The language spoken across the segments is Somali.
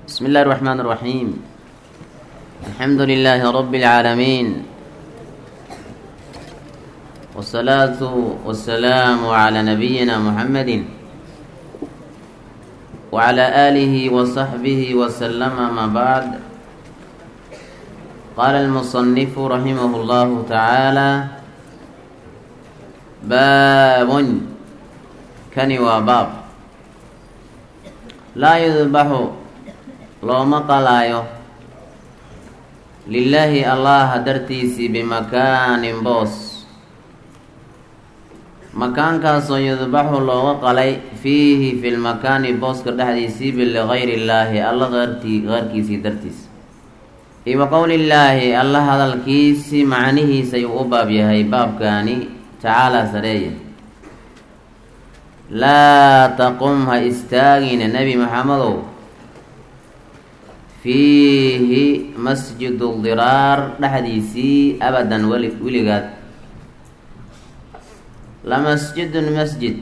بسم الله الرحمن الرحيم الحمد لله رب العالمين والصلاة والسلام على نبينا محمد وعلى آله وصحبه وسلم ما بعد قال المصنف رحمه الله تعالى باب كني وباب لا يذبح looma qalaayo lilaahi allaha dartiisii bimakaanin boos makaankaasoo yudbaxu looga qalay fiihi fi lmakaani booska dhexdiisii biligayri illaahi alla qaartii qaarkiisii dartiis iyo wa qowlillaahi alla hadalkiisii macnihiisa ayuu u baab yahay baabkaani tacaalaa sareeya laa taqum ha istaagina nebi maxamedow fiihi masjidu diraar dhexdiisii abadan weli weligaad la masjidun masjid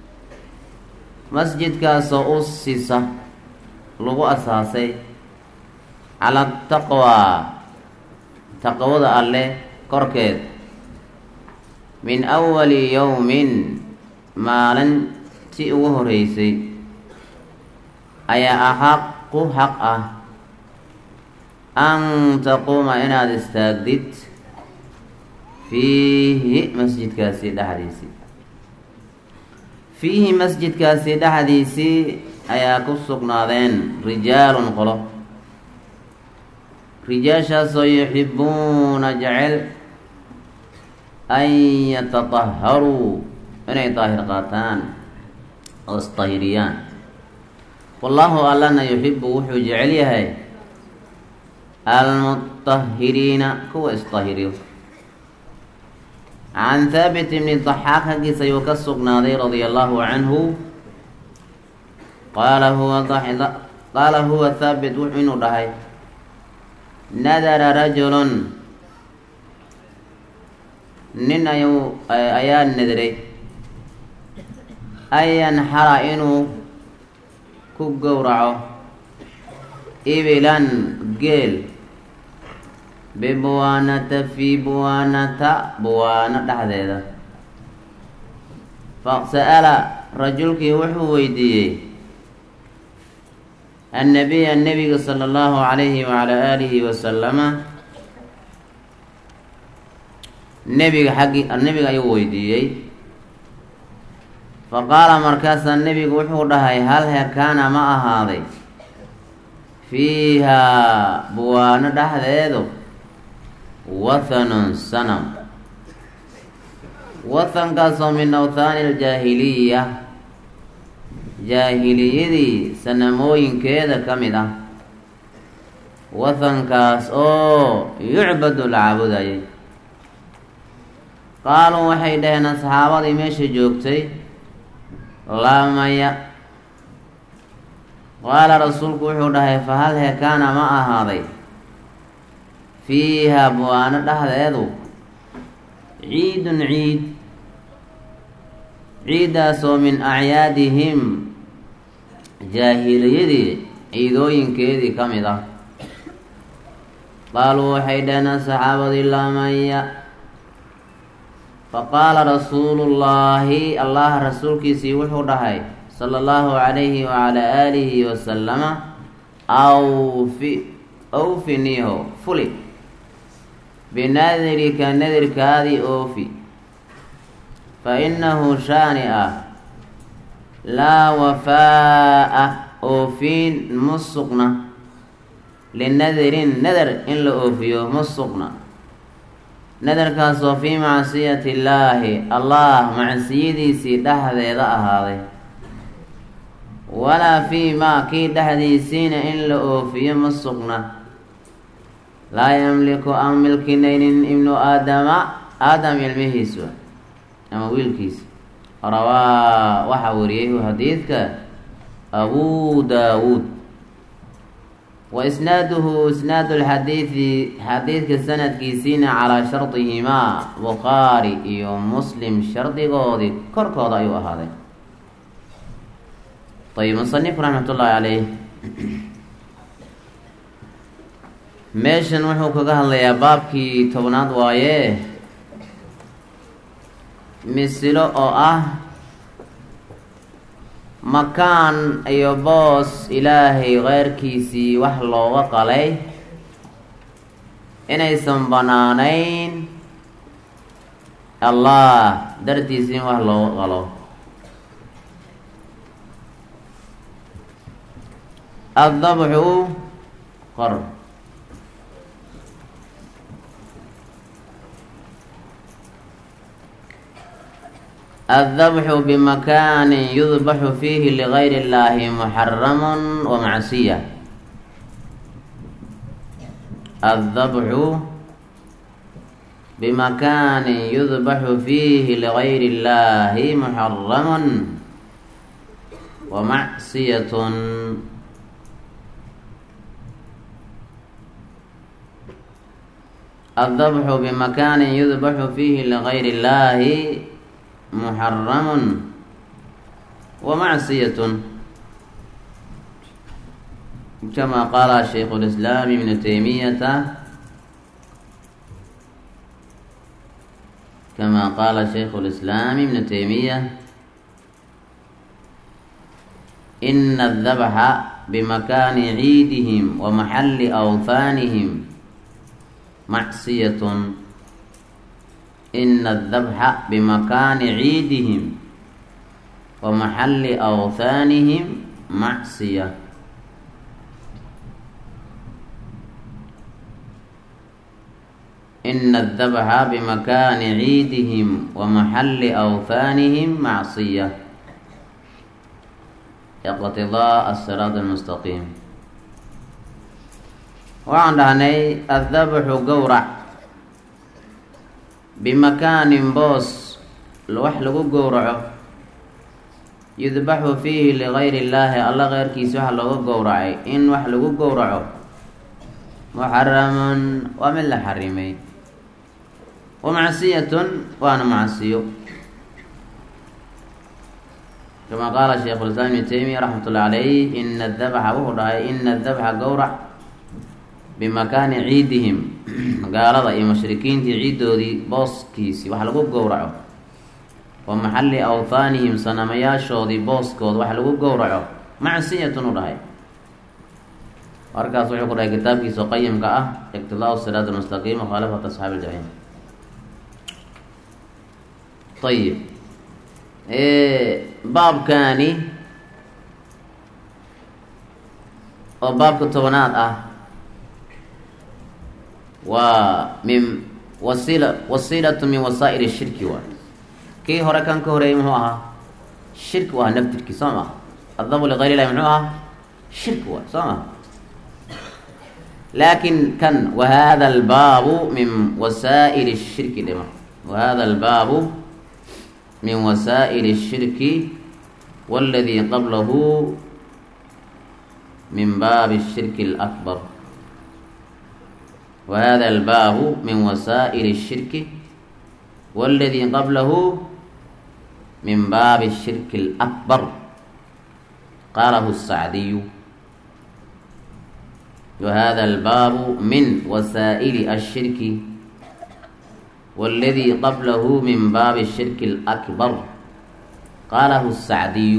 masjidkaasoo u sisa lagu asaasay cala taqwaa taqwada alleh korkeed min awali yowmin maalintii ugu horeysay ayaa axaqu xaq ah an taquuma inaad istaagdid fiihi masjidkaasi dhexdiisii fiihi masjidkaasi dhexdiisii ayaa ku sugnaadeen rijaalun qolo rijaashaasoo yuxibuuna jecel an yatataharuu inay daahir qaataan oo isdahiriyaan wallaahu allana yuxibu wuxuu jecel yahay almutahiriina kuwa isdahiriyo can haabit bni daxaaq haggiisa ayuu ka sugnaaday radia allahu canhu qaala huwa qaala huwa haabit wuxuu inuu dhahay nadara rajulun nin ayuu ayaa nadiray an yanxara inuu ku gowraco ibilan geel bibuwaanata fii buwaanata buwaano dhexdeeda faqsa'ala rajulkii wuxuu weydiiyey annabiya nebiga sala allahu calayhi wacalaa aalihi wasalama nebiga xaggi nebiga ayuu weydiiyey fa qaala markaasaa nebigu wuxuu dhahay hal hekaana ma ahaaday fiihaa buwaano dhexdeedu wathanun sanam wathankaasoo min awthaani aljaahiliya jaahiliyadii sanamooyinkeeda ka mid ah wathankaas oo yucbadu la caabudayay qaaluu waxay dhaheen asxaabadii meesha joogtay laamaya qaala rasuulku wuxuu dhahay fa hal hekaana ma ahaaday fiiha buwaano dhexdeedu ciidun ciid ciiddaasoo min acyaadihim jaahiliyadii ciidooyinkeedii ka mid ah qaaluu waxay dhaheen saxaabadii laamaya faqaala rasuulullaahi allah rasuulkiisii wuxuu dhahay sala allahu calayhi wacalaa aalihi wasalama awfi awfiniho fuli binadirika nadirkaadii oofi fa innahu shaani ah laa wafaa'a oofiin ma sugna linadirin nadar in la oofiyo ma sugna nadarkaasoo fii macsiyati illaahi allah macsiyadiisii dhexdeeda ahaaday walaa fii maa kii dhexdiisiina in la oofiyo ma sugna laa yamliku aan milkinaynin ibnu aadama aadam ilmihiisu ama wiilkiisa rawaa waxaa wariyay xadiidka abuu daawuud wa isnaaduhu isnaadu lxadiidi xadiidka sanadkiisiina calaa shardihimaa bukhaari iyo muslim shardigoodii korkooda ayuu ahaaday ayb musanif raxmat ullaahi caleyh meeshan wuxuu kaga hadlayaa baabkii tobnaad waaye misilo oo ah makaan iyo boos ilaahay keyrkiisii wax looga qalay inaysan banaanayn allah dartiisi in wax looga qalo addabxu qor الذبح بمكان يذبح فيه لغير الله محرم ومعصية الذبح بمكان يذبح فيه لغير الله محرم ومعصية الذبح بمكان يذبح فيه لغير الله محرم ومعصية كما قال شيخ الإسلام ابن تيمية كما قال شيخ الإسلام ابن تيمية إن الذبح بمكان عيدهم ومحل أوثانهم معصية إن الذبح بمكان عيدهم ومحل أوثانهم معصية إن الذبح بمكان عيدهم ومحل أوثانهم معصية اقتضاء الصراط المستقيم وعن هني الذبح قورع bimakaanin boos wax lagu gowraco yudbaxu fiihi ligayri illaahi alla keyrkiisa waxa looga gowracay in wax lagu gowraco muxaramun waa mid la xarimay wa macsiyatun waana macsiyo kama qaala sheikhu lislaam ibnu taymiya raxmat ullahi calayh ina adabxa wuxuu dhahay ina adabxa gowrac bimakaani ciidihim gaalada iyo mushrikiintii ciiddoodii booskiisii wax lagu gowraco wa maxalli awthaanihim sanamayaashoodii booskooda wax lagu gowraco macsiyatun u dhahay markaas wuxuu ku dhahay kitaabkiisa qayimka ah iqtidaau siraat almustaqiim mukhaalafat asxaabi iljaxiim ayib baabkaani oo baabka tobanaad ah waa min wasila wasiilatu min wasaa'il shirki waay kii hore kan ka horeeyay muxuu ahaa shirki u ahaa naftirkii soo maa addabu ligayr illahi muxuu ahaa shirki waay soo maa laakin kan wahada albaabu min wasaa'il shirki dhima wahada albaabu min wasaa'il shirki waladii qablahu min baabi shirki alakbar وهذا الباب من وسائل الشرك والذي قبله من باب الشرك الأكبر قاله السعدي وهذا الباب من وسائل الشرك والذي قبله من باب الشرك الأكبر قاله السعدي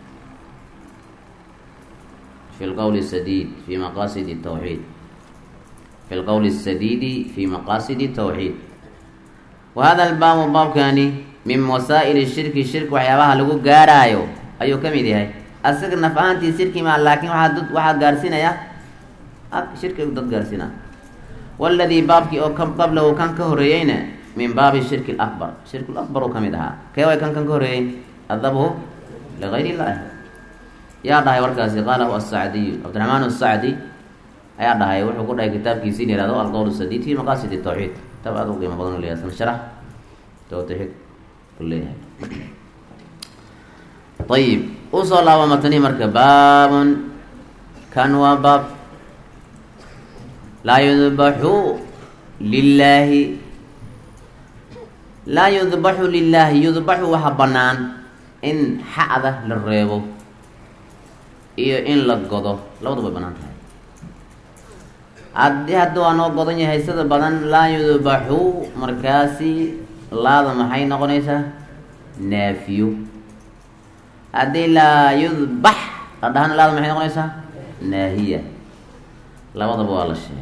في القول السديد في مقاصد التوحيد في القول السديد في مقاصد التوحيد وهذا الباب باب كاني من وسائل الشرك الشرك وحيابها لغو غارايو ايو كميد هاي اسق نفعانتي شرك ما لكن واحد ضد واحد غارسينا يا شرك ضد غارسينا والذي بابك او كم قبله كان كهريين من باب الشرك الاكبر الشرك الاكبر كميدها كيف كان كان كهريين الذبه لغير الله يا داي وركاسي قاله السعدي عبد الرحمن السعدي ayaa dhahay wuxuu ku dhahay kitaabkiisi in yihahdo alqowl sadiid fi maqasid tawxiid tab aad u qiimo badan leeyahay san sharax tawxiid u leeyahay ayib usoo laaba matani marka baabun kan waa baab laa yudbaxu lilaahi laa yudbaxu lilaahi yudbaxu waxa bannaan in xa'da la reebo iyo in la godo labadu bay bannaan tahay haddii hadda waa noo godan yahay sida badan laa yudbaxu markaasi laada maxay noqonaysaa naafiyo haddii laa yudbax la dhahana laada maxay noqonaysaa naahiya labadaba waa la sheegay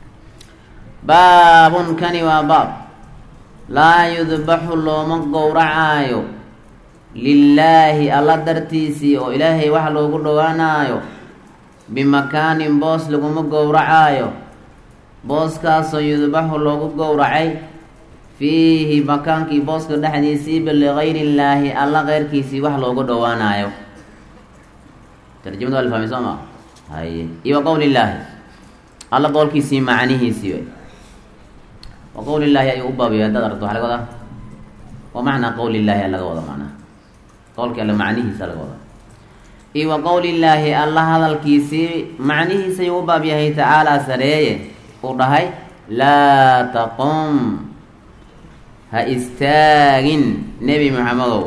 baabun kani waa baab laa yudbaxu looma gowracaayo lilaahi alla dartiisii oo ilaahay wax loogu dhowaanaayo bimakaanin boos laguma gowracaayo booskaasoo yudbaxu loogu gowracay fiihi makaankii booska dhexdiisiiba ligayri illaahi alla keyrkiisii wax loogu dhowaanaayo tarjamada waa la fahmay soo maa haye iyo wa qowli illaahi alla qowlkiisii macnihiisii wey wa qowli illaahi ayuu u baabiyo haddaad aragto waxa laga wadaa wa macnaa qowli illaahi a laga wada macnaha qowlkii alle macnihiisa laga wadaa iyo wa qowli illaahi alla hadalkiisii macnihiisa ayuu u baab yahay tacaalaa sareeye uu dhahay laa taqum ha istaagin nebi maxamedow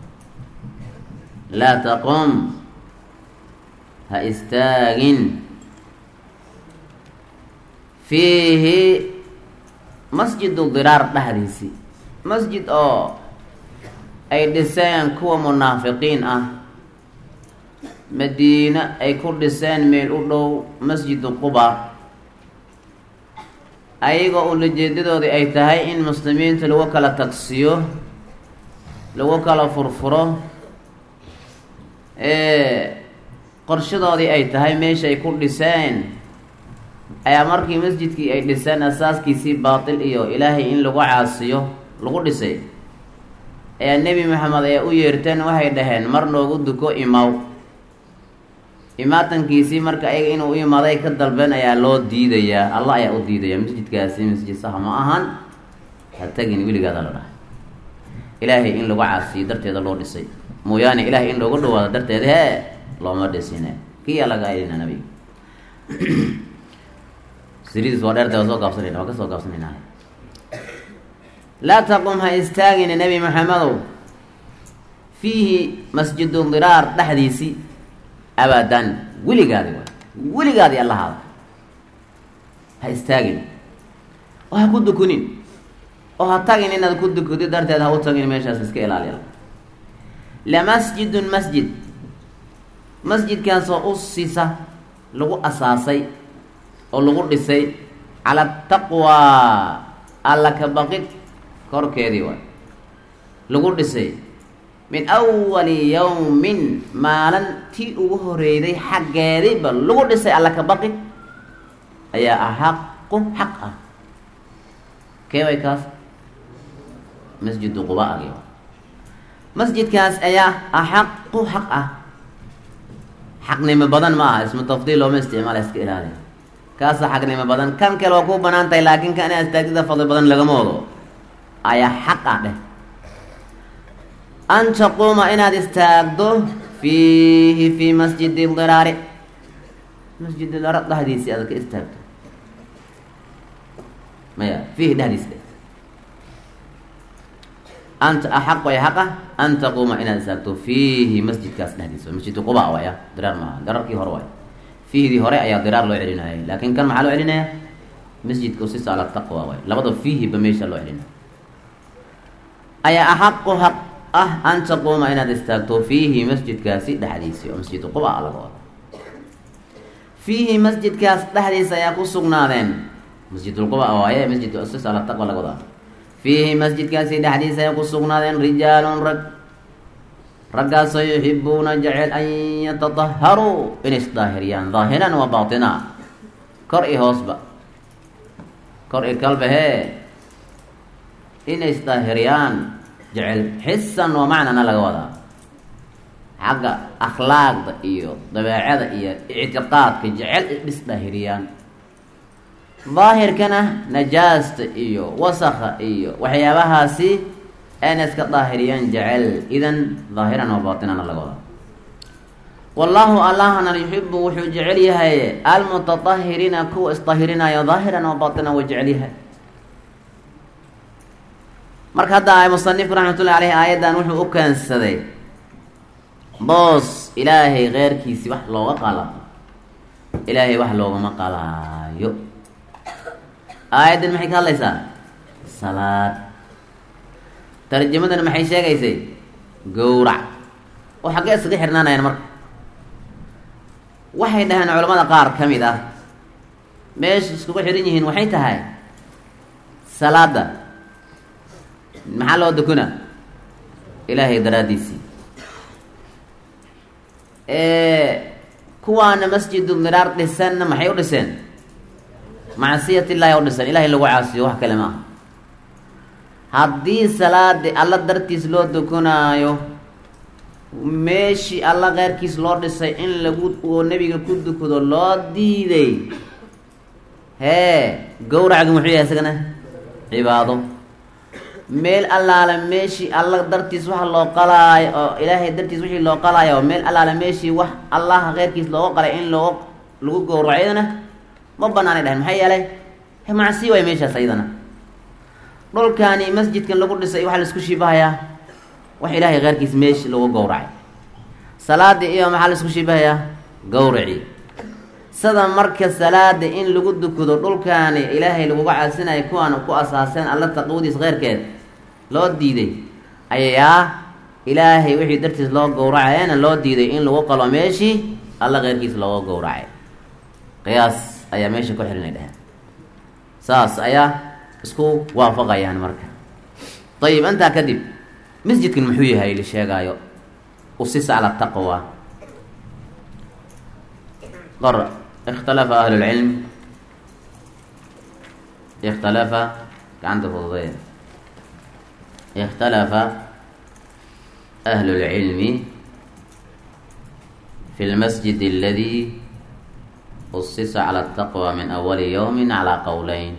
laa taqum ha istaagin fiihi masjidu diraar dhexdiisii masjid oo ay dhiseen kuwa munaafiqiin ah madiine ay ku dhiseen meel u dhow masjidu quba ayagoo ulajeedadoodii ay tahay in muslimiinta lagu kala tagsiyo lagu kala furfuro qorshadoodii ay tahay meesha ay ku dhiseen ayaa markii masjidkii ay dhiseen asaaskiisii baatil iyo ilaahay in lagu caasiyo lagu dhisay ayaa nebi maxamed ee u yeerteen waxay dhaheen mar noogu duko imaw imaatankiisii marka ayaga inuu u imaaday ka dalbeen ayaa loo diidayaa allah ayaa u diidaya masjidkaasi masjid saha ma ahan ha tagin weligaada la dhahay ilaahay in lagu caasiyo darteeda loo dhisay mooyaane ilaahay in loogu dhawaado darteeda hee looma dhisine kiyaa laga elina nabiga siridiis waa dheerta waa soo gaabsanayna waa ka soo gaabsanayna laa taqum ha istaagina nebi maxamedow fiihi masjidu diraar dhexdiisii abadan weligaadi waay weligaadi allahaada ha istaagin oo ha ku dukunin oo ha tagin inaad ku dukudi darteed ha u tagin meeshaas iska ilaaliya lamasjidun masjid masjidkaasoo usisa lagu asaasay oo lagu dhisay cala taqwaa alla ka baqid korkeedii waay lagu dhisay min awali yawmin maalintii ugu horeyday xaggeediiba lagu dhisay alla ka baqid ayaa axaqu xaq ah kee way kaas masjidu quba agi masjidkaas ayaa axaqu xaq ah xaqnimo badan ma aha ismu tafdiil looma isticmaala iska ilaali kaasa xaqnimo badan kan kale waa kuu banaan tahay laakiin kan ina istaagtida fadli badan lagama wado ayaa xaq ah dheh an taquuma inaad istaagdo fiihi fii masjidi diraari masjid diraar dhexdiisii aad ka istaagto maya fiihi dhexdiisi dhe anta axaq way xaq ah an taquuma inaad istaagto fiihi masjidkaas dhexdiisa masjidu quba waaya diraar maaha diraarkii hore waay fiihdii hore ayaa diraar loo celinayay laakiin kan maxaa loo celinaya masjidka usisa ala taqwa waay labada fiihiba meesha loo celinaya ayaa axaqu xaq ah an taquuma inaad istaagto fiihi masjidkaasi dhexdiisii oo masjidu quba laga wado fiihi masjidkaas dhexdiisa ayaa ku sugnaadeen masjidulquba waaye masjid usis ala taqwa laga wadaa fiihi masjidkaasi dhexdiisa ayaa ku sugnaadeen rijaalun rag raggaasoo yuxibuuna jecel an yatadaharuu inay isdaahiriyaan daahiran wa baatina kor i hoosba kor i kalbahee inay isdaahiriyaan jecel xisan wa macnana laga wadaa xagga akhlaaqda iyo dabeecada iyo ictiqaadka jecel isdaahiriyaan daahirkana najaasta iyo wasakha iyo waxyaabahaasi ayna iska daahiriyaan jecel idan daahiran wa baatinana laga wadaa wallaahu allahna yuxibu wuxuu jecel yahay almutatahiriina kuwa isdahirinayo daahiran wa baatinan wa jecel yahay marka hadda musanifku raxmatullahi aleyhi aayaddan wuxuu u keensaday boos ilaahay keyrkiisi wax looga qala ilaahay wax loogama qalaayo aayaddan maxay ka hadlaysaa salaad tarjamadan maxay sheegaysay gowrac oo xaggee iskaga xirnaanayaan marka waxay dhaheen culamada qaar ka mid ah meesha iskugu xihan yihiin waxay tahay salaada maxaa loo dukuna ilaahay daraaddiisii kuwaana masjidu miraar dhisanna maxay u dhiseen macsiyat illaahi u dhisan ilahay lagu caasiyo wax kale maaha haddii salaadi alla dartiis loo dukunaayo meeshii alla keyrkiis loo dhisay in lagu oo nebiga ku dukado loo diiday hee gowracga muxuu yahay isagana cibaado meel allaale meeshii alla dartiis waxa loo qalaayo oo ilaahay dartiis wixii loo qalaayo meel allaale meeshii wax allaha keyrkiis looga qalay in loo lagu gowraco iyadana ma banaanay dhahen maxaa yeelay macsi waay meeshaas ayadana dhulkaani masjidkan lagu dhisay waxaa laisku shibahayaa wax ilaahay keyrkiis meeshi lagu gowracay salaadii iyo maxaa laisku shibahayaa gowraci sida marka salaada in lagu dukado dhulkaani ilaahay laguga caasinayo kuwaan ku asaaseen alla taqwadiis keyrkeed loo diiday ayaa ilaahay wixii dartiis loo gowracayana loo diiday in lagu qalo meeshii alla keyrkiis looga gowracay qiyaas ayaa meesha ku xirinay dheheen saas ayaa isku waafaqayaan marka ayib intaa kadib masjidkan muxuu yahay la sheegaayo usisa cala taqwa qor ikhtalafa ahlu lcilm ikhtalafa gacanta fududeya ikhtalafa ahlu lcilmi fi lmasjid aladi usisa cala ataqwa min awali yowmi calaa qowleyn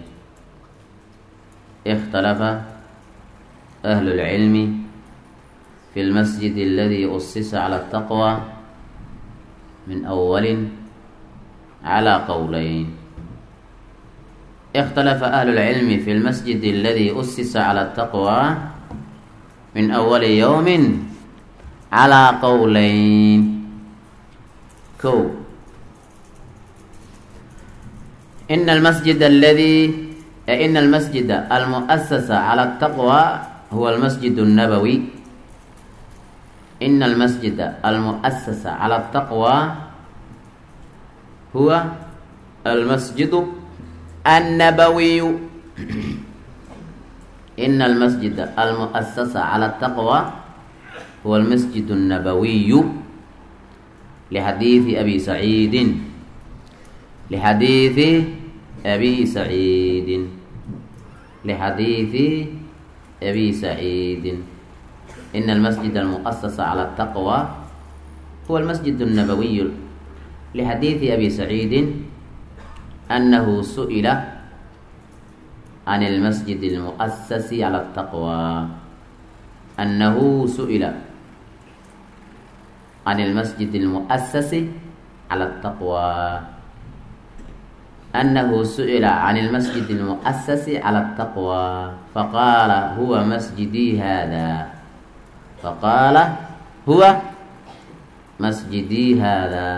ikhtalafa ahlu lcilmi fi lmasjid aladi usisa cala ataqwa min awalin calaa qowleyn ikhtalafa ahlu lcilmi fi lmasjid aladi usisa cala ataqwa min awali yowmin calaa qowleyn ko ina almasjid aladi ina almasjida almuasasa cala ataqwa huwa almasjid الnabawi ina almasjida almuasasa cala ataqwa huwa almasjidu annabawiyu ina almasjida almuasasa cala ataqwa huwa almasjid الnabawiyu lixadiidi abi saciidin lixadiidi abi saciidin lixadiidi abi saciidin ina almasjid almuasasa cala ataqwa huwa almasjid الnabawiyu lxadiidi abi saciidi anahu su'ila can اlmasjid اlmuasasi cala ataqwa anahu su'ila can اlmasjid اlmuasasi cala ataqwa anahu su'ila can اlmasjid اlmuasasi cala ataqwa faqaala huwa masjidii hada faqaala huwa masjidii hada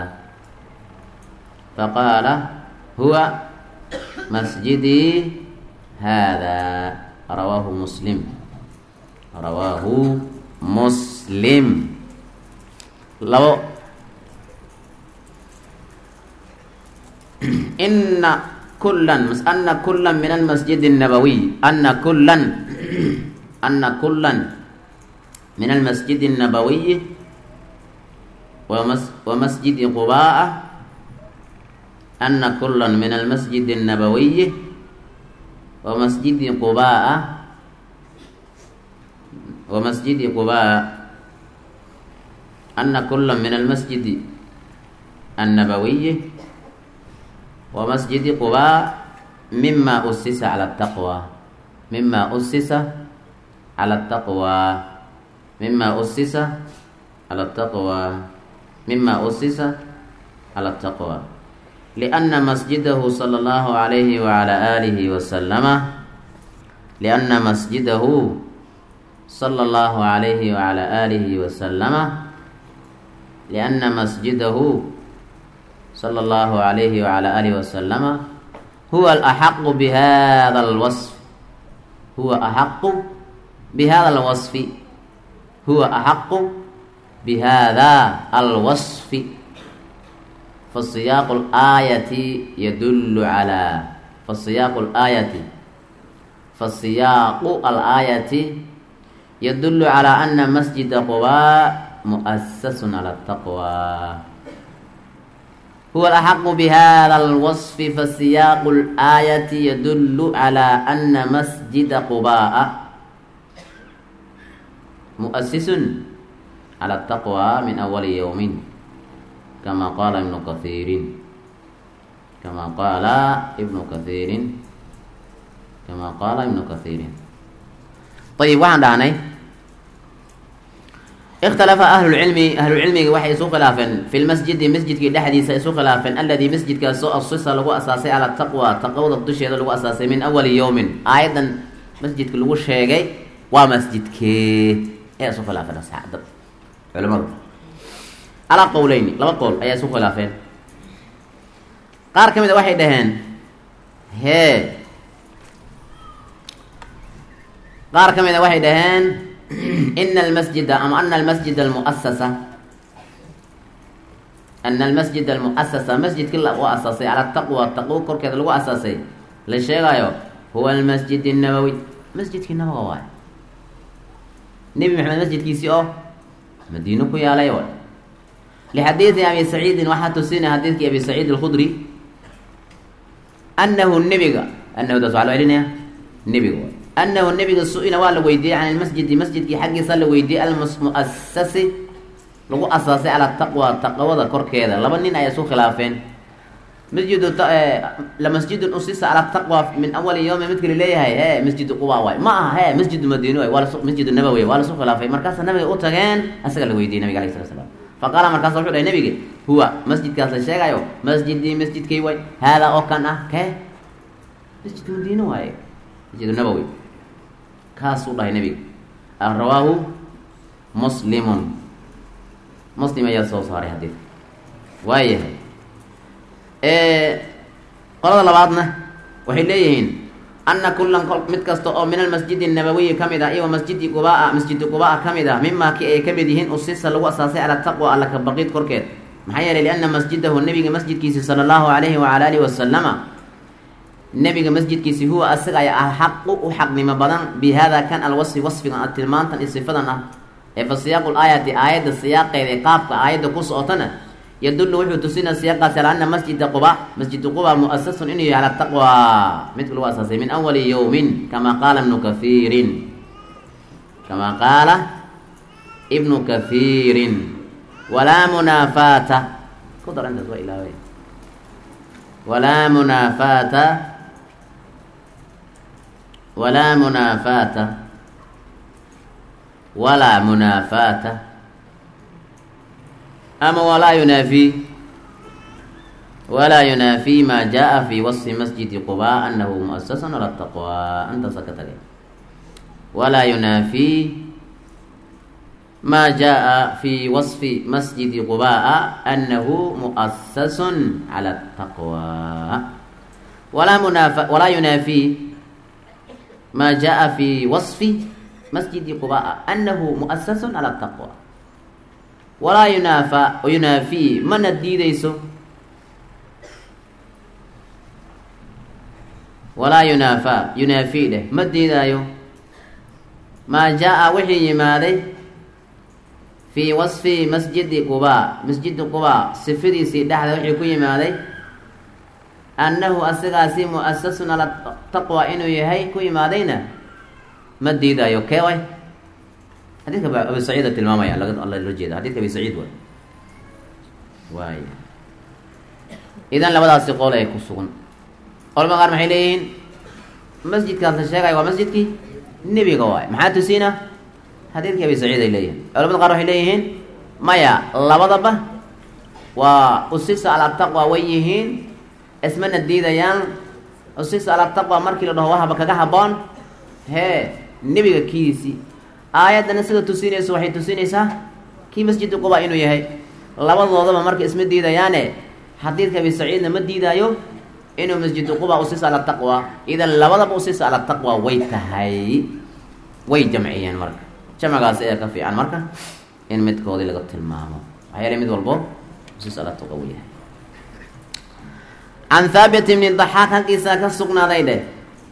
faqaala huwa masjidii hada rawaahu muslim rawaahu muslim labo ina kulan ana kula min almasjid الnabawiy ana kulan ana kulan min almasjid الnabawiyi wamasjidi quba'a ana kula min almasjid الnabawiyi wamasjidi quba'a wamasjidi quba'a ana kula min almasjidi الnabawiyi ومسجد قباء مما أسس على التقوى مما أسس على التقوى مما أسس على التقوى مما أسس على التقوى لأن مسجده صلى الله عليه وعلى آله وسلم لأن مسجده صلى الله عليه وعلى آله وسلم لأن مسجده صلى الله عليه وعلى آله وسلم huwa alaxaqu bihada alwasf huwa axaqu bihada alwasfi huwa axaqu bihada alwasfi fasiyaaqu laayati yadullu calaa fasiyaaqu laayati fasiyaaqu alaayati yadullu calaa ana masjida qubaa mu'asasun cala ataqwa huwa alaxaqu bihada alwasfi fasiyaaqu laayati yadullu calaa ana masjida qubaa mu'asisun cala ataqwa min awali yowmin kama qaala ibnu kathiirin kama qaala ibnu kathiirin kama qaala ibnu kathiirin ayib waxaan dhahnay ikhtalafa ahlulcilmi ahlulcilmiga waxay isu khilaafeen fi lmasjidi masjidkii dhexdiisa isu khilaafeen aladii masjidkaasoo asisa lagu asaasay cala taqwa taqwada dusheeda lagu asaasay min awali yowmin aayadan masjidka lagu sheegay waa masjidkee ee isu khilaafeen asxaabda culimadu calaa qowleyni laba qowl ayaa isu khilaafeen qaar ka mid a waxay dhaheen hee qaar ka mid a waxay dhaheen ina almasjida ama ana almasjida almuasasa ana almasjid almuasasa masjidkii lagu asaasay cala taqwa taqwo korkeeda lagu asaasay la sheegayo huwa almasjid الnabowi masjidkii nabaga waay nebi maxamed masjidkiisii oo madiino ku yaalay waay lixadiidi abi saciidin waxaa tusinaya xadiidkii abi saciid alkhudri anahu nebiga anahu daas waa loo celinaya nebiga waay anahu nebiga su-ila waa la weydiiyey can ilmasjidi masjidkii xaggiisa la weydiiyey almuasasi lagu asaasay calaa taqwa taqwada korkeeda laba nin ayaa isu khilaafeen masjidu lamasjidun usisa calaa taqwa min awali yowmi midka laleeyahay he masjidu quba waay ma aha he masjidu madiino waay waa lasu masjidu nabawi waa lasu khilaafay markaasa nabiga u tageen asaga la weydiiyey nabiga alayh sala slam faqaala markaasa wuxuu dhahay nabiga huwa masjidkaas la sheegayo masjidii masjidkay waay haadaa oo kan ah kee masjidka madiino waaye masjidu nabawi kaasuu dhahay nabiga rawaahu muslimun muslim ayaa soo saaray xadiidka waayahay qolada labaadna waxay leeyihiin ana kulan mid kasta oo min almasjidi nabawiyi ka mid ah iyo masjidi qubaa masjidi qubaa ka mid ah mimaa ki ay ka mid yihiin usisa lagu asaasay cala taqwa alla ka baqid korkeed maxaa yeelay liana masjidahu nebiga masjidkiisi sala allahu alayhi wacala alihi wasalama nebiga masjidkiisi huwa asaga ay alxaqu u xaqnimo badan bi hada kan alwasfi wasfigan a tilmaantan iyo sifadan ah ee fa siyaaqu laayati aayadda siyaaqeeda ee qaabka aayadda ku socotana yadullu wuxuu tusinaa siyaaqaasi ala ana masjida quba masjidu quba muasasun inuu yahay ala taqwa midka lagu asaasay min awali yowmin kama qaala ibnu kathiirin kama qaala ibnu kathiirin walaa munaafaata ku dar intaas waa ilaaway walaa munaafaata walaa munaafaata walaa munaafaata ama walaa yunaafi walaa yunaafi ma jaa fi wasfi masjidi quba anahu muasasan ala taqwa antaasa ka tagay walaa yunaafi ma jaa fi wasfi masjidi qubaa anahu muasasun cala taqwa walaa munaafa walaa yunaafi ma jaa fi wasfi masjidi qubaa anahu muasasun cala taqwa walaa yunaafa yunaafi mana diideyso walaa yunaafa yunaafi dheh ma diidaayo maa jaa wixii yimaaday fii wasfi masjidi qubaa masjidi qubaa sifadiisii dhexda wixii ku yimaaday annahu asagaasi muasasun ala taqwa inuu yahay ku yimaadayna ma diidaayo kee way xadidka abi saciida tilmaamaya laga loo jeeda xadidka abi saciid way waay idan labadaasi qool ay ku sugan qolma qaar maxay leeyihiin masjidkaas la sheegaya waa masjidkii nebiga waay maxaa tusiina xadiidkii abi saciid ay leeyihiin culamada qaar waxay leeyihiin maya labadaba waa usisa ala taqwa way yihiin ismana diidayaan usisa ala taqwa markii la dhaho wahaba kaga haboon hee nebiga kiisi aayaddana sida tusinayso waxay tusinaysaa kii masjidi quba inuu yahay labadoodaba marka isma diidayaane xadiidka abi saciidna ma diidaayo inuu masjidu quba usiisa ala taqwa idan labadaba usiisa ala taqwa way tahay way jamciyeen marka jamcigaas ayaa ka fiican marka in midkoodii laga tilmaamo maxaa yeelay mid walbo usiisa ala taqwa uu yahay can thaabit ibni daxaaq halkiisa ka sugnaaday dheh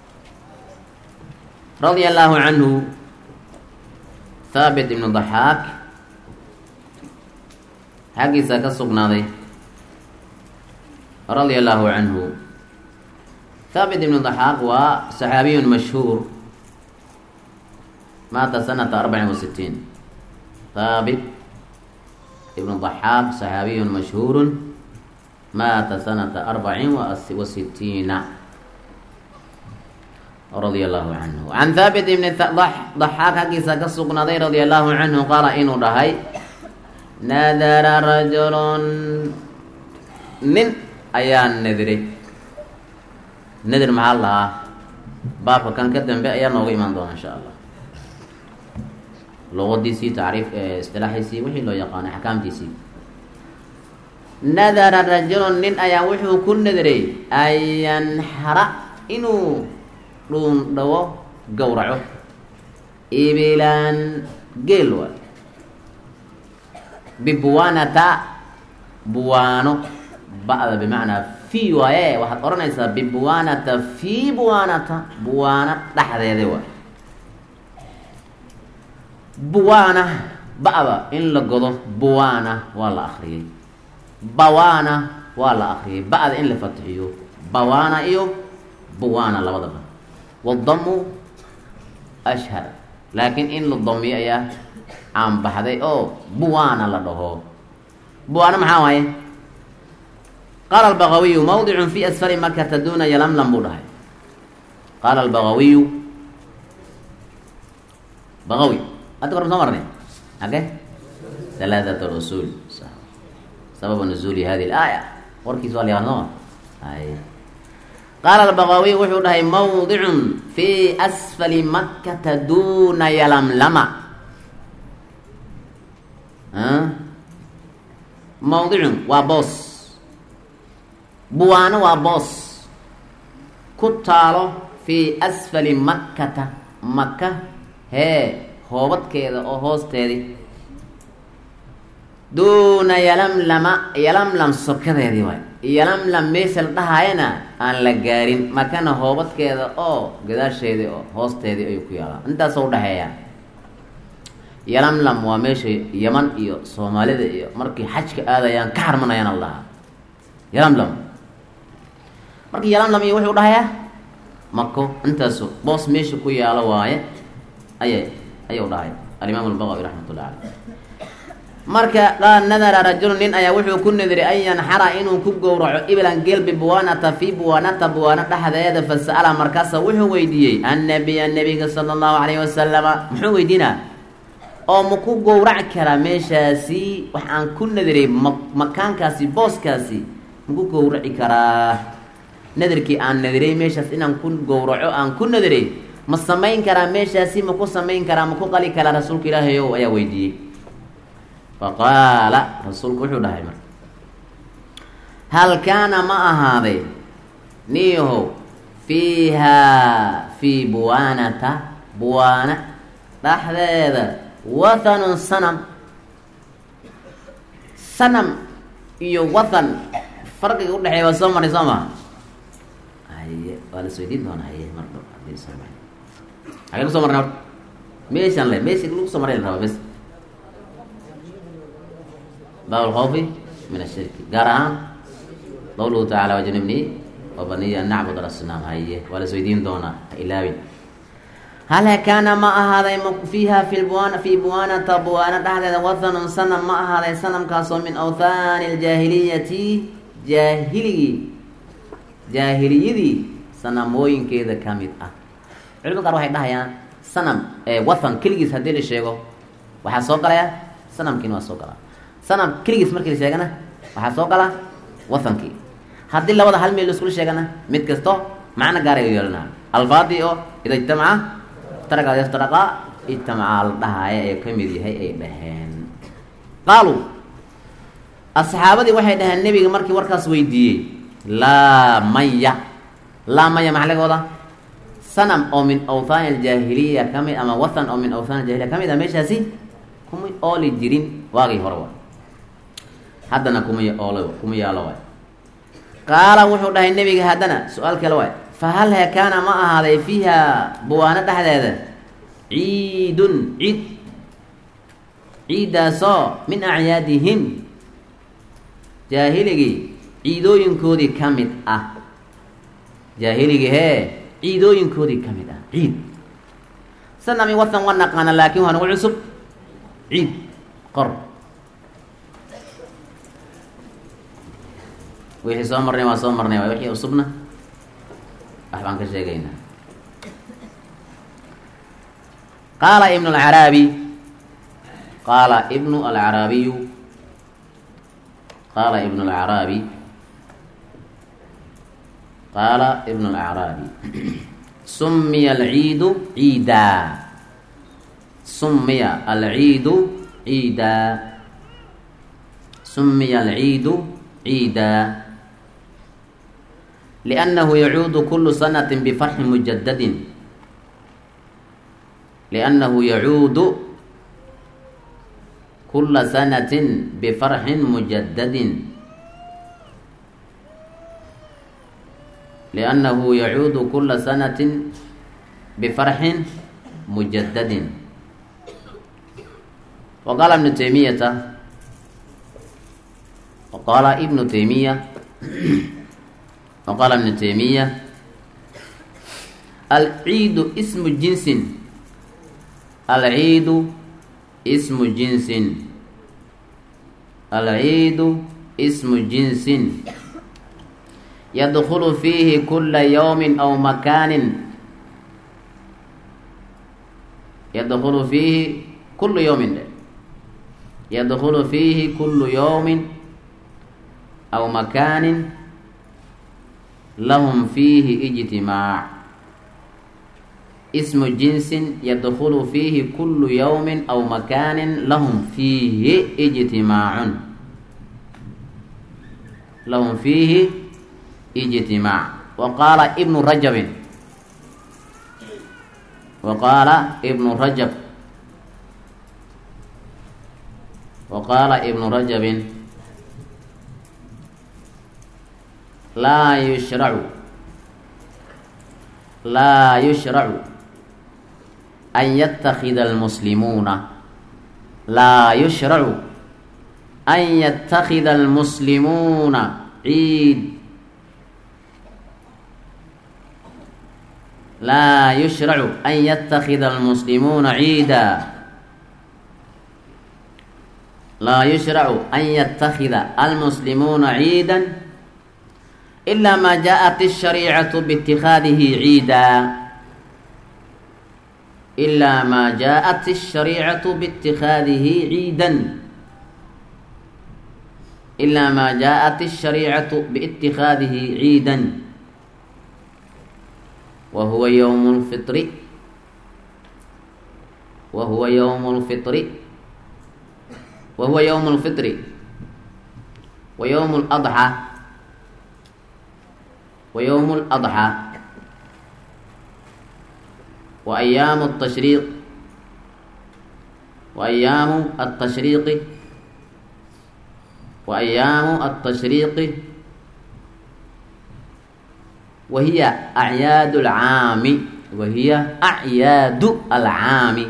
radia allaahu canhu thaabit ibnu daxaaq xaggiisa ka sugnaaday radia allaahu canhu thaabit ibnu daxaaq waa saxaabiyun mashhuur maata sanata arbacin wa sitiin thaabit ibnu daxaaq saxaabiyun mashhuurun maata sanata arbacin wa sitiina radia allahu canhu can thaabit ibni daxaaq xaggiisa ka sugnaaday radia allahu canhu qaala inuu dhahay nadara rajulun nin ayaa nadiray nadir maxaa lahaa baabka kan ka dambe ayaa nooga imaan doona insha allah luqadiisii tacriif istilaaxiisii wixii loo yaqaanay axkaamtiisii nadara rajulun nin ayaa wuxuu ku nadiray an yanxara inuu dhuun dhawo gowraco ibilan geel waay bibuwanata buwaano ba-da bimacnaa fi waaye waxaad odhanaysaa bibuwanata fi buwanata buwaano dhexdeeda waay buwaana ba-da in la godo buwaana waa la akriyay bawaana waa la akriyay ba-da in la fatxiyo bawaana iyo buwaana labadaba wadamu ashhar laakiin in la damiyo ayaa caanbaxday oo buwaana la dhaho buwaana maxaa waaye qaala albagawiyu mawdicun fi asfali makata duna yalamlam buu dhahay qaala albagawiyu bagawi hadda korma soo marnay age halaatat lusul sababa nuzuuli hadi laaya warkiis waa la yaqaan sooma ay qaala albagawiy wuxuu dhahay mawdicun fi asfali makata duna yalamlama mawdicun waa boos buwaano waa boos ku taalo fii asfali makkata maka hee hoobadkeeda oo hoosteedii duuna yalamlama yalamlam sokadeedii waay yalamlam meesha la dhahaayana aan la gaarin makana hoobadkeeda oo gadaasheedii oo hoosteedii ayuu ku yaalaa intaasoo udhaxeeya yalamlam waa meesha yaman iyo soomaalida iyo markii xajka aadayaan ka harmanayaan al dhahaa yalamlam markii yalamlam iyo wuxuu dhahayaa mako intaasu boos meesha ku yaalo waaye ayay ayuu dhahay alimaam albagawi raxmat ullahi caleyh marka qaal nadara rajulu nin ayaa wuxuu ku nadiray an yanxara inuu ku gowraco iblan geel bibuwaanata fi buwaanata buwaano dhexdeeda fasa'ala markaasa wuxuu weydiiyey annabiya nabiga sala allahu calayhi wasalama muxuu weydiinaa oo ma ku gowraci karaa meeshaasi wax aan ku nadiray ma makaankaasi booskaasi maku gowraci karaa nadarkii aan nadiray meeshaas inaan ku gowraco aan ku nadiray ma samayn karaa meeshaasi ma ku samayn karaa ma ku qali karaa rasuulka ilaahay ow ayaa weydiiyey faqaala rasuulku wuxuu dhahay marka hal kaana ma ahaaday niyahow fiihaa fii buwaanata buwaana dhexdeeda wathanun sanam sanam iyo wathan farqiga udhexeeya waa soo maray soo maa haye waa la isweydiin doonaa haye mar dhow hadii soo maray xagee kusoo marnay horta meeshaan le meesha lagu soo maray la rabaa bes bab alkhawfi min ashirki gaar ahaan qawluhu tacala wajnibnii wabaniya an nacbud alasnaam haye waa la isweydiin doonaa ha ilaawin hal kaana ma ahaaday fiiha fi buwan fii buwaanata buwaana dhexdeeda wathanun sanam ma ahaaday sanamkaasoo min awthaani aljaahiliyati jaahiligii jaahiliyadii sanamooyinkeeda ka mid ah culimada qaar waxay dhahayaan sanam wathan keligiis haddii la sheego waxaa soo galaya sanamkiina waa soo galaa sanam keligiis markii la sheegana waxaa soo gala wathankii haddii labada hal meel laiskula sheegana mid kasto macno gaara yeelana alfaadii oo ida ijtamaca iftaraqa yaftaraqa ijtamaca la dhahaayo ee ka mid yahay ay dhaheen qaaluu asxaabadii waxay dhaheen nebiga markii warkaas weydiiyey laa maya laa maya maxaa laga wadaa sanam oo min awthaan aljaahiliya ka mid ama wathan oo min awthaan aljahiliya ka mid a meeshaasi kuma ooli jirin waagii hore waay haddana kuma oolo kuma yaalo waay qaala wuxuu dhahay nebiga haddana su-aal kale waay fa hal he kaana ma ahaaday fiiha buwaano dhexdeeda ciidun ciid ciiddaasoo min acyaadihim jaahiligii ciidooyinkoodii ka mid ah jaahiligii hee ciidooyinkoodii ka mid ah ciid sanami wathan wa naqaana laakiin waa nagu cusub ciid qor wixii soo marnay waa soo marnay waay wixii cusubna wax baan ka sheegaynaa qaala ibnu alcaraabi qaala ibnu alcaraabiyu qaala ibnu alcaraabi qaala ibnu alacraabi sumiya alciidu ciidaa sumiya alciidu ciidaa sumiya alciidu ciidaa liannahu yacuudu kulu sanati bifarxin mujadadin liannahu yacuudu kula sanatin bifarxin mujadadin liannahu yacuudu kula sanatin bifarxin mujadadin waqaala ibnu taymiyata waqaala ibnu taymiya waqaala ibnu taymiya alciidu ismu jinsin alciidu ismu jinsin alciidu ismu jinsin yadkulu fiihi kula yawmin aw makaanin yadkulu fiihi kulu yawmin dhe yadkulu fiihi kulu yawmin aw makaanin lahum fiihi ijtimaac ismu jinsin yadkulu fiihi kulu yawmin aw makaanin lahum fiihi ijtimaacun lahum fiihi ijtimaac wa qaala ibnu rajabin wa qaala ibnu rajab wa qaala ibnu rajabin laa yushracu laa yushracu an yatakida almuslimuuna laa yushracu an yatakida almuslimuuna ciid laa yushracu an yatakida almuslimuuna ciida laa yushracu an yatakida almuslimuuna ciida ilaa maa jaaءat الshariicatu bاtikhaadihi ciida ilaa maa jaaءat الshariicatu bاtikhaadihi ciida ilaa maa jaaءat الshariicatu biاtikhaadihi ciida wa huwa ywm اlfiri wa huwa ywm اlfiri wa huwa ywm اlfitri wa ywm اladxى wa ywm اladxى wa ayaamu الtashriiq wa ayaamu الtashriiqi wa ayaamu الtashriiqi wa hiya acyaad اlcaami wa hiya acyaadu alcaami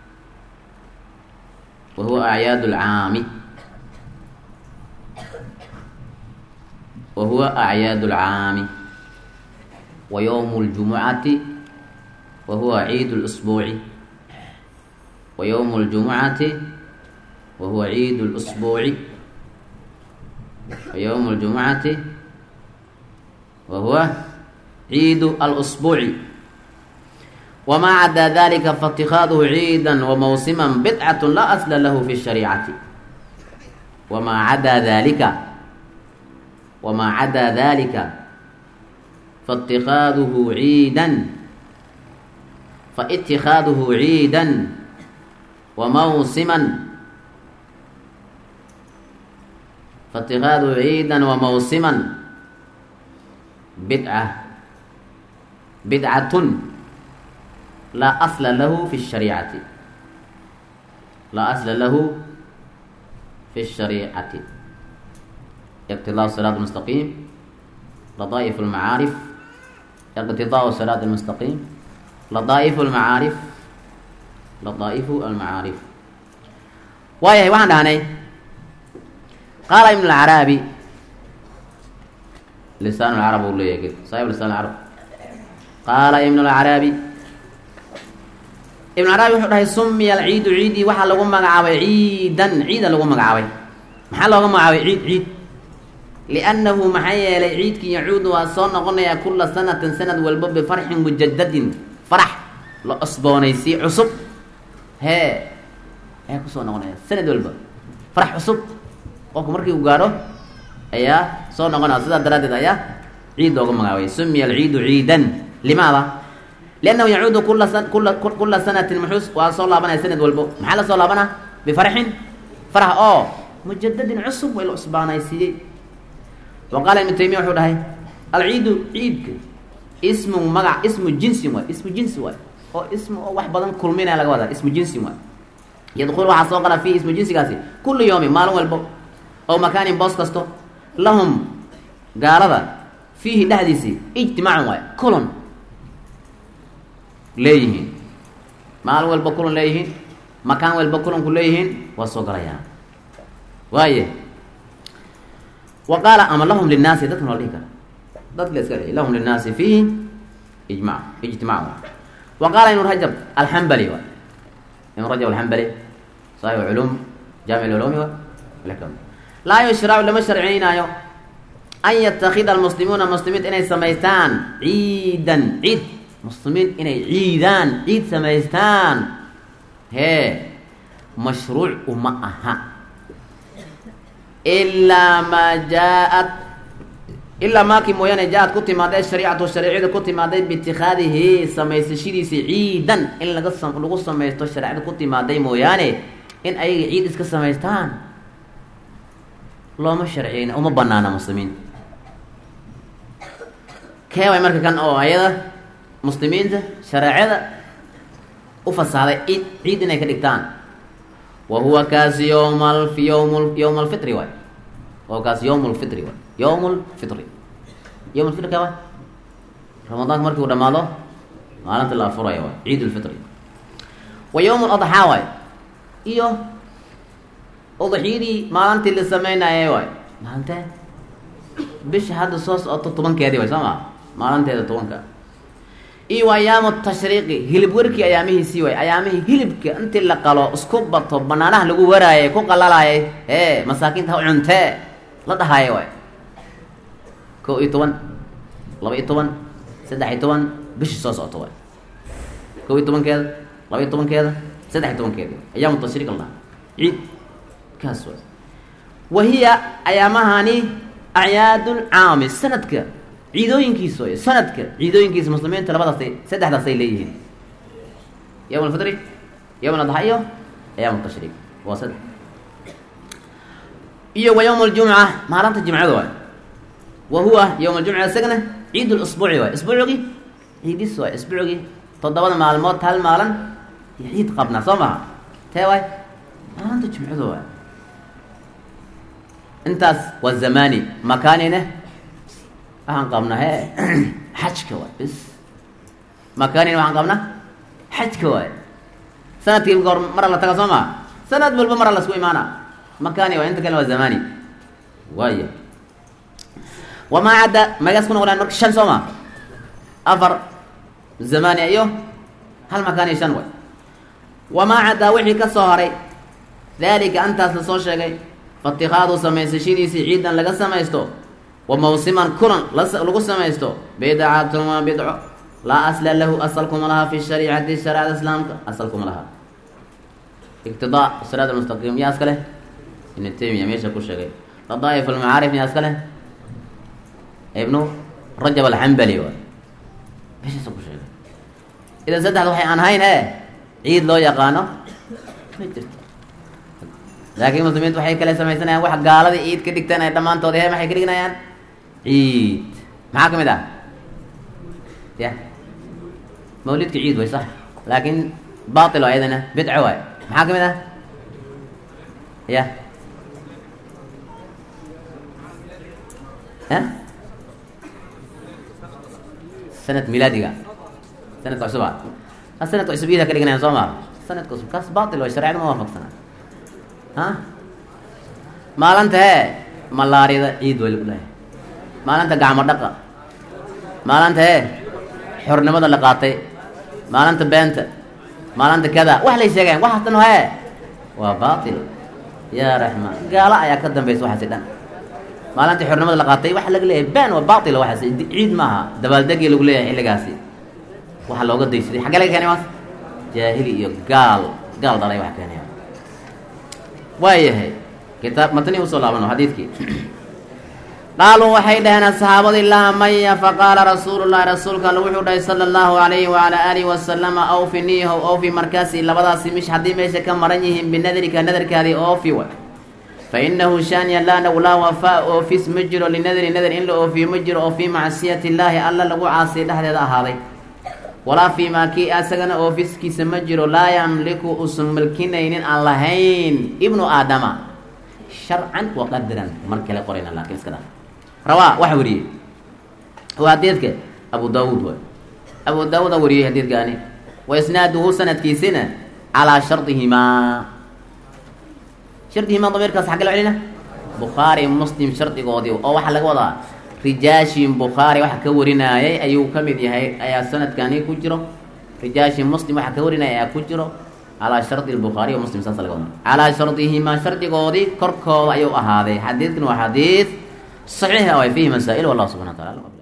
wa huwa acyaad اlcaami wa huwa acyaad اlcaami wa ywm اljumucati wa huwa ciid اlsbuuci wa ywm اljumucati wa huwa ciid اlsbuuci wa ywm اljumucati wa huwa ciid اlsbuuci wma cadaa dalika faاtikaaduhu ciida wamawsima bidcat laa asla lahu fi الshariicati wamaa cadaa dalika wamaa cadaa dalika faاtikaaduhu ciida faاtikaaduhu ciida wamawsima faاtikaaduhu ciida wamawsima bidca bidcatun laa asla lahu fi shariicati laa asla lahu fi shariicati iqtidaa siraat mustaqiim ladaa'if almacaarif iqtidaau siraat almustaqiim ladaa'ifu almacaarif ladaa'ifu almacaarif waayahay waxaan dhahnay qaala ibn alcaraabi lisaan lcarab u leeyahay saaib lisaan lcarab qaala ibn alcaraabi ibn carabi wuxuu dhahay sumiya alciidu ciidii waxaa lagu magacaabay ciidan ciida lagu magacaabay maxaa looga magacaabay ciid ciid liannahu maxaa yeelay ciidkii yacuudu waa soo noqonayaa kula sanatin sanad walba bifarxin mujadadin farax la cusboonaysii cusub hee ayaa kusoo noqonaya sanad walba farax cusub qofku markii uu gaadho ayaa soo noqonaya sidaa daraaddeed ayaa ciid looga magacaabay sumiya alciidu ciidan limaada liannahu yacuudu kula sa kula kula sanatin muxuus waa soo laabanaya sanad walbo maxaa la soo laabanaa bifarxin farax oo mujadadin cusub way la cusbaanaysiiyey wa qaala ibnu taymiya wuxuu dhahay alciidu ciidka ismu magac ismu jinsin waay ismu jinsi waay oo ismu oo wax badan kulminaya laga wadaa ismu jinsin waay yadkulu waxaa soo qala fiihi ismu jinsigaasi kullu yawmin maalin walbo oo makaanin boos kasto lahum gaalada fiihi dhexdiisii ijtimaacun waay kulon leeyihiin maalin walba kulon leeyihiin makaan walba kulonku leeyihiin waa soo galayaan waaye wa qaala ama lahum linnaasi dadkan waa dhihi kara dad la iska lahum linnaasi fiihi ijmac ijtimaac wa qaala ibnu rajab alxambali wa ibnu rajab alxambali saaib culum jaamic culumi wa lakam laa yushracu lama sharciynaayo an yatakida almuslimuuna muslimiinta inay samaystaan ciidan ciid muslimiin inay ciidaan ciid samaystaan hee mashruuc uma aha ilaa maa jaa-ad ilaa maakii mooyaane jaa-ad ku timaaday shariicatu shariicada ku timaaday biitikaadihi samaysashadiisi ciidan in laga lagu samaysto shareecada ku timaaday mooyaane in ayaga ciid iska samaystaan looma sharciyeyna uma banaana muslimiin kee way marka kan oo ayada muslimiinta shareecada u fasaaday ciid ciid inay ka dhigtaan wa huwa kaasi yowma al yowm yowma alfitri waay wa kaasi yowm lfitri waay yowm lfitri yowm lfitri ka waay ramadaanka markii uu dhamaado maalinta la afuraya waay ciid lfitri wa yowm ladxaa waay iyo udxiyadii maalintii la sameynayay waay maalintee bisha hadda soo socoto tobankeedii way soo maa maalinteeda tobanka iyo ayaamu tashriiqi hilib werkii ayaamihiisii way ayaamihii hilibka intii la qalo isku bato banaanaha lagu waraayay ku qalalaayay ee masaakiinta ha cuntee la dhahaayo waay ko iyo toban laba iyo toban saddex iyo toban bishii soo socoto waay ko iyo tobankeeda laba iyo tobankeeda saddex iyo tobankeeda ayaamu tashriiq la dhaha ciid kaas waay wahiya ayaamahani acyaadul caami sanadka ciidooyinkiisa way sanadka ciidooyinkiisa muslimiinta labadaasay saddexdaasay leeyihiin yowm alfitri yowm adxa iyo ayaam tashriiq waa saddex iyo wa yowm aljumca maalinta jimcada waay wa huwa yowm aljumca isagana ciid lusbuuci waay isbuucigii ciidis waay isbuucigii toddobada maalmood hal maalin iyo ciid qabnaa soo maha tee waay maalinta jimcada waay intaas waa zamani makaanine waxaan qabnaa he xajka waay bis makaanina waxaan qabnaa xajka waay sanadkii goor mara la taga soo maa sanad walba mara lasku imaana makaani waay inta kale waa zamani waaya wamaa cadda magaas ku noqonaan marka shan soo maa afar zamani iyo hal makaani shan waay wamaa caddaa wixii ka soo haray daalika antaas lasoo sheegay faitikaadu samaysashadiisii ciidan laga samaysto wa mawsiman kulan lagu samaysto bidcatun waa bidco laa asla lahu asalkuma laha fi shariicati shariicada islaamka asalkuma laha iqtidaa siraat almustaqiim yaa iska leh ibnu taymiya meesha ku sheegay ladaa'if almacaarif yaa iska leh ibnu rajab alxambali waay meeshaasa ku sheegay idan saddexda waxay aan hayn e ciid loo yaqaano ma jirto laakiin muslimiintu waxay kale samaysanayaan wax gaalada ciid ka dhigtaan ay dhammaantood he maxay ka dhignayaan ciid maxaa ka mid ah ya mawlidka ciid way sax laakiin batil oo ayadana bidco waay maxaa ka mid ah ya a sanad milaadiga sanadka cusuba a sanadka cusub iida ka dhiganayan soo maa sanadka cusub kaas batil way shareecada ma waafaqsana ha maalinta hee malaariyada ciid way lagu dhahay maalinta gacmo dhaqa maalinta hee xornimada la qaatay maalinta beenta maalinta kada wax lay sheegayan waxaas dhan hee waa batil yaa raxmaan gaalo ayaa ka dambaysa waxaasi dhan maalintii xornimada la qaatay waxa laga leeyahay been waa batil waxaas ciid maaha dabaaldegii lagu leeyahay xilligaasi waxa looga daysaday xaggee laga keenay maas jaahili iyo gaal gaal dhalay wax keenaya waayahay kitaab matni usoo laabano xadiidkii qaaluu waxay dhaheen asxaabadii laa maya faqaala rasuulu llahi rasuulka alle wuxuu dhahay sala allahu alayhi wacalaa aalihi wasalama awfi niihow awfi markaasi labadaasi mish haddii meesha ka maran yihiin binadarika nadarkaadii oofi wa fa inahu shaaniya laanaw laa wafaa oofis ma jiro linadri nadar in la oofiyo ma jiro oo fii macsiyati illaahi alla lagu caasiy dhexdeeda ahaaday walaa fii maa kii asagana oofiskiisa ma jiro laa yamliku usan milkinaynin aan lahayn ibnu aadama sharcan wa qadaran mar kale qorayna laakiin iska dha rawaa waxa wariyey waa hadiidka abu daawuud waay abu daawuud a wariyey hadiidkaani wa isnaaduhu sanadkiisina calaa shardihimaa shardihimaa damiirkaas xagga la celina bukhaari muslim shardigoodii oo waxaa laga wadaa rijaashin bukhaari waxa ka warinaayay ayuu ka mid yahay ayaa sanadkani ku jiro rijaashin muslim waxa ka warinaya ayaa ku jiro calaa shardi lbukhaari wa muslim saasa laga wada calaa shardihimaa shardigoodii korkooda ayuu ahaaday xadiidkan waa xadiid saxiix ah way fiihi masaa-il wallahu subxana wa tacala